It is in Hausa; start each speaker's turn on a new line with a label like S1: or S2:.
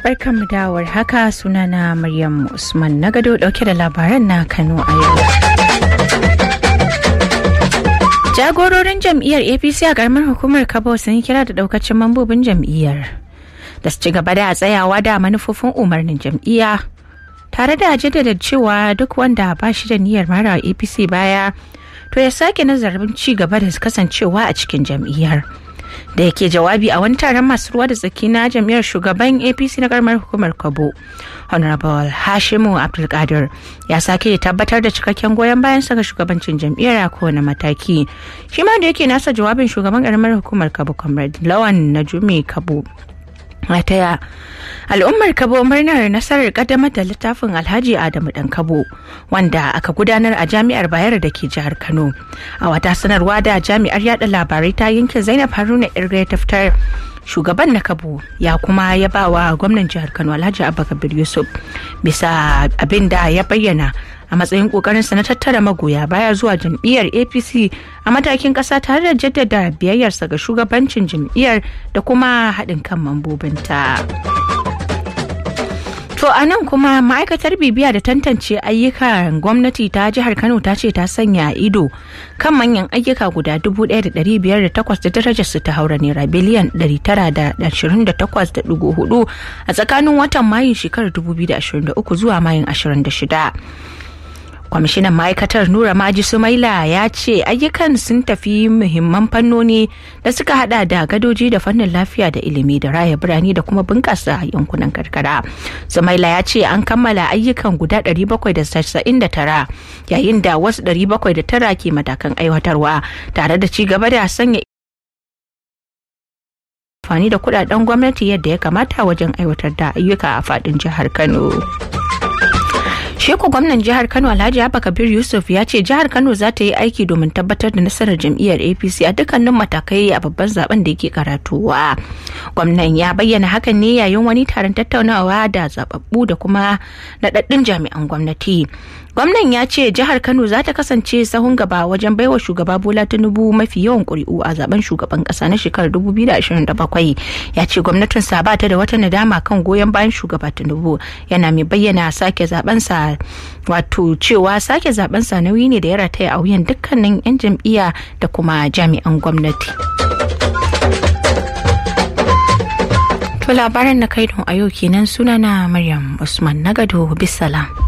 S1: Barkanmu da haka sunana Maryam Usman na gado dauke da labaran na Kano a yau. Jagororin jam'iyyar APC a karamar hukumar Kabo sun yi kira da daukacin mambobin jam'iyyar da su ci gaba da tsayawa da manufofin umarnin jam'iyya tare da jaddada cewa duk wanda ba shi da niyyar mara APC baya to ya sake nazarin ci gaba da kasancewa a cikin jam'iyyar. da yake jawabi a wani taron masu ruwa da tsaki na jam'iyyar shugaban apc na karamar hukumar kabo honorable hashimu abdulkadir ya sake tabbatar da cikakken goyon bayan saka shugabancin jam'iyyar a kowane mataki shi ma da yake nasa jawabin shugaban karamar hukumar kabo comrade lawan na jumi kabo taya al'ummar kabo murnar nasarar kaddamar da littafin alhaji adamu dan kabo wanda aka gudanar a jami'ar bayero da ke jihar kano a wata sanarwa da jami'ar yada labarai ta yanke zainab haruna irga ta fitar shugaban na kabo ya kuma ya ba wa gwamnan jihar kano alhaji abubakar yusuf bisa abin da ya bayyana a matsayin kokarinsa na tattara magoya baya zuwa jam'iyyar apc a matakin kasa tare da jaddada biyayyarsa ga shugabancin jam'iyyar da kuma haɗin kan mambobinta. To a nan kuma ma'aikatar bibiya da tantance ayyukan gwamnati ta jihar Kano ta ce ta sanya ido kan manyan ayyuka guda 1,508 da darajar su ta haura naira biliyan 928.4 a tsakanin watan Mayun shekarar 2023 zuwa Mayun 26. kwamishinan ma'aikatar nura maji sumaila ya ce ayyukan sun tafi muhimman fannoni da suka hada da gadoji da fannin lafiya da ilimi da raya birane da kuma bunkasa yankunan karkara sumaila ya ce an kammala ayyukan guda 799 yayin da wasu 709 ke matakan aiwatarwa tare da ci gaba da sanya amfani da kudaden gwamnati yadda ya kamata wajen aiwatar da ayyuka a fadin jihar kano Sheku gwamnan jihar Kano Alhaji Abba Kabir Yusuf ya ce jihar Kano za ta yi aiki domin tabbatar da nasarar jam'iyyar APC a dukkanin matakai a babban zaben da yake karatuwa. Gwamnan ya bayyana hakan ne yayin wani taron tattaunawa da zababbu da kuma naɗaɗɗun jami'an gwamnati. Gwamnan ya ce jihar Kano za ta kasance sahun gaba wajen baiwa shugaba Bola Tinubu mafi yawan ƙuri'u a zaben shugaban ƙasa na shekarar 2027. Ya ce gwamnatin ba ta da wata nadama kan goyon bayan shugaba Tinubu yana mai bayyana sake zabensa wato cewa sake zabensa nauyi ne da ya rataya a wuyan dukkanin 'yan jam'iyya da kuma jami'an gwamnati. To labaran na kaidon a yau kenan sunana Maryam Usman Nagado Bisalam.